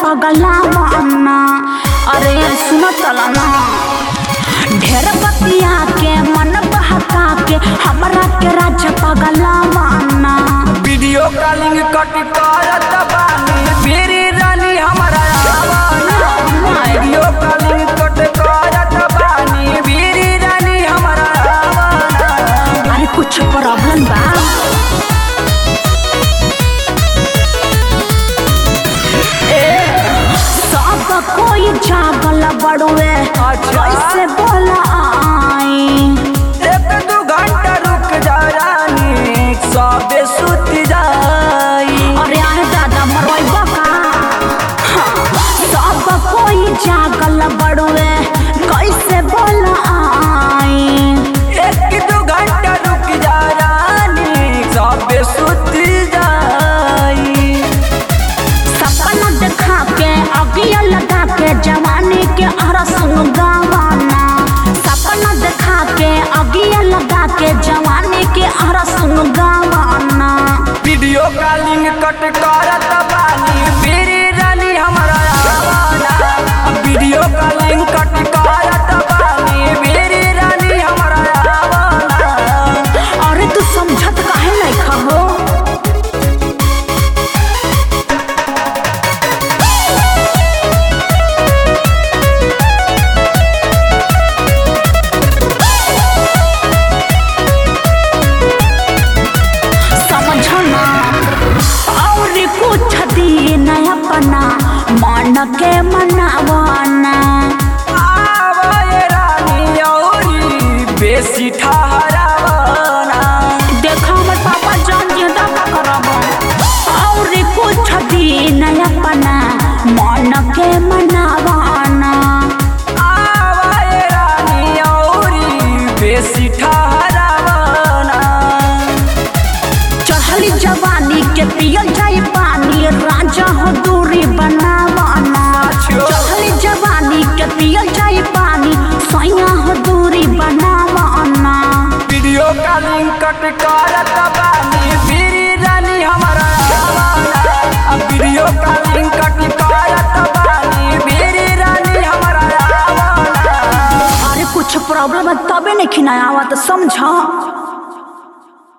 पगला माना अरे सुनो चला ना ढेर बतिया के मन बहका के हमरा के राजा पगला माना वीडियो कॉलिंग कट करत बानी मेरी रानी हमारा आवाना वीडियो कॉलिंग कट करत बानी मेरी रानी हमारा आवाना अरे कुछ प्रॉब्लम बा सब कोई जागल बड़ुए अच्छा। कैसे बोला आई एक दू घंटा रुक जा रानी सबे सुत जाई अरे अरे दादा मरवाइबा का हाँ, सब कोई जागल बड़ुए कैसे बोला आई एक दू घंटा रुक जा रानी सबे सुत जाई सपना देखा के अगिया लगा के जवानी के अरस गावाना सपना देखा के अगिया लगा के जवानी के अरस गावाना वीडियो कॉलिंग कट करत बानी मेरी रानी हमारा आवाना वीडियो कॉलिंग कट करत बानी मेरी रानी हमारा आवाना अरे तू समझत काहे नहीं खहो समझना और कुछ दिन अपना मन के मनावाना आवाए रानी औरी बेसी ठहरावाना देखा हमर पापा जान जिंदा का करब और कुछ दिन अपना मन के मनावाना आवाए रानी औरी बेसी ठहरावाना चढ़ली जवानी के पियल जाई पानी राजा हो दूरी बनावाना अच्छा। चढ़ली जवानी के पियल जाई पानी सैया हो दूरी बनावाना वीडियो कॉलिंग कट करत बानी मेरी रानी हमारा आवाना अब वीडियो कॉलिंग कट करत बानी मेरी रानी हमारा आवाना अरे कुछ प्रॉब्लम है तबे नहीं खिनाया हुआ तो समझ